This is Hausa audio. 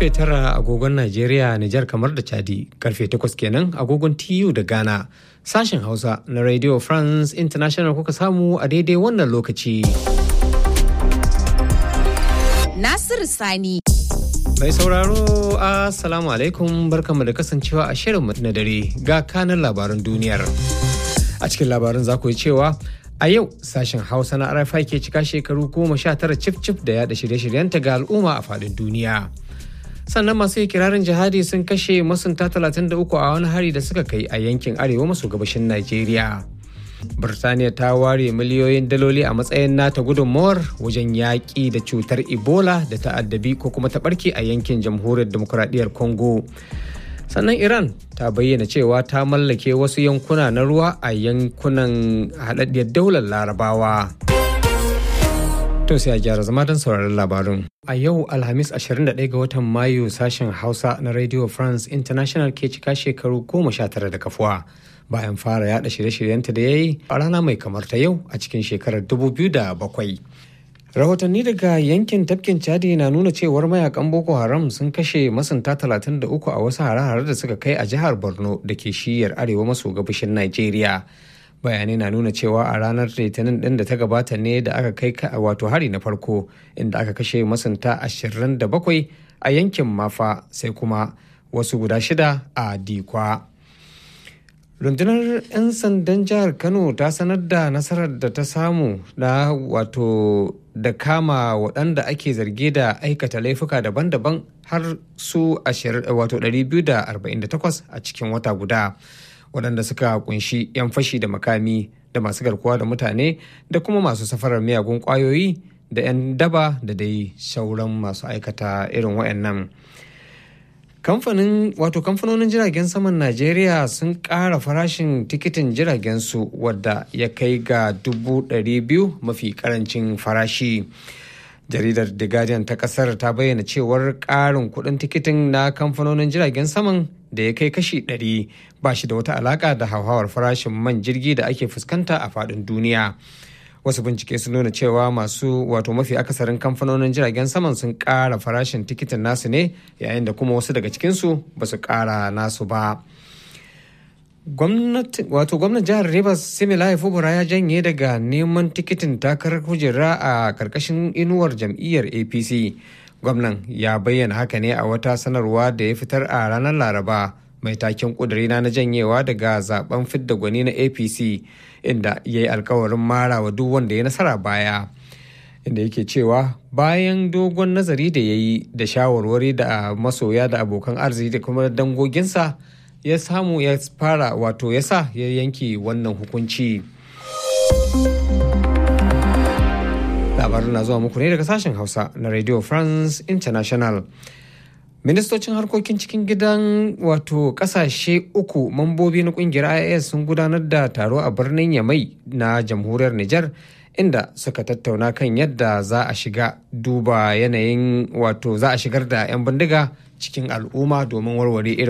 karfe tara agogon Najeriya, Nijar kamar da Chadi, karfe takwas kenan agogon TU da Ghana. Sashen Hausa na Radio France International kuka samu a daidai wannan lokaci. Nasiru Sani. Mai sauraro, Assalamu alaikum barkanmu da kasancewa a shirin na dare ga kanan labaran duniyar. A cikin labarin za ku yi cewa a yau sashen Hausa na RFI ke cika shekaru goma sha tara cif-cif da yada shirye-shiryenta ga al'umma a faɗin duniya. sannan masu kirarin jihadi sun kashe masunta 33 a wani hari da suka kai a yankin arewa maso gabashin Najeriya. Birtaniya ta ware miliyoyin daloli a matsayin nata gudunmawar wajen yaƙi da cutar Ebola da ta'addabi ko kuma ta ɓarke a yankin jamhuriyar demokuraɗiyyar Congo. Sannan Iran ta bayyana cewa ta mallake wasu yankuna na ruwa a yankunan haɗaɗɗiyar daular Larabawa. To sai a gyara zama don sauraron labarun. A yau Alhamis 21 ga watan Mayu sashen Hausa na Radio France International ke cika shekaru goma sha tara da kafuwa bayan fara yada shirye-shiryenta da ya yi a rana mai kamar ta yau a cikin shekarar 2007. Rahotanni daga yankin tafkin Chadi na nuna cewar mayakan Boko Haram sun kashe masunta 33 a wasu hare-hare da suka kai a jihar Borno da ke shiyar arewa maso gabashin Najeriya. bayanai na nuna cewa a ranar litinin din da ta gabata ne da aka kai wato hari na farko inda aka kashe masunta 27 a yankin mafa sai kuma wasu guda shida a dikwa rundunar 'yan sandan jihar kano ta sanar da nasarar da ta samu na wato da kama waɗanda ake zarge da aikata laifuka daban-daban har su wato 248 a cikin wata guda. waɗanda suka kunshi 'yan fashi da makami da masu garkuwa da mutane da kuma masu safarar miyagun ƙwayoyi da 'yan daba da dai sauran masu aikata irin waɗannan. kamfanin wato kamfanonin jiragen saman najeriya sun ƙara farashin tikitin jiragen su wadda ya kai ga dubu biyu mafi karancin farashi jaridar the guardian ta kasar ta bayyana cewar ƙarin kuɗin tikitin na kamfanonin jiragen saman da ya kai kashi 100 ba shi da wata alaka da hauhawar farashin man jirgi da ake fuskanta a faɗin duniya wasu bincike sun nuna cewa masu wato mafi akasarin kamfanonin jiragen saman sun ƙara farashin tikitin nasu ne yayin da kuma wasu daga cikinsu ba su ƙara nasu ba wato gwamnan jihar rivers similaye fubura ya janye daga neman tikitin takarar kujera a karkashin inuwar jam'iyyar apc gwamnan ya bayyana haka ne a wata sanarwa da ya fitar a ranar laraba mai taken kudurina na janyewa daga zaben fidda gwani na apc inda ya yi alkawarin mara wa duk wanda ya nasara baya inda yake cewa bayan dogon nazari da ya yi da shawarwari da masoya da abokan arziki da kuma dangoginsa ya samu ya fara wato ya sa ya yanke wannan hukunci labarin na zuwa muku ne daga sashen hausa na radio france international ministocin harkokin cikin gidan wato kasashe uku mambobi na kungiyar ias sun gudanar da taro a birnin yamai na jamhuriyar niger inda suka tattauna kan yadda za a shiga duba yanayin wato za a shigar da 'yan bindiga cikin al'umma domin warware irin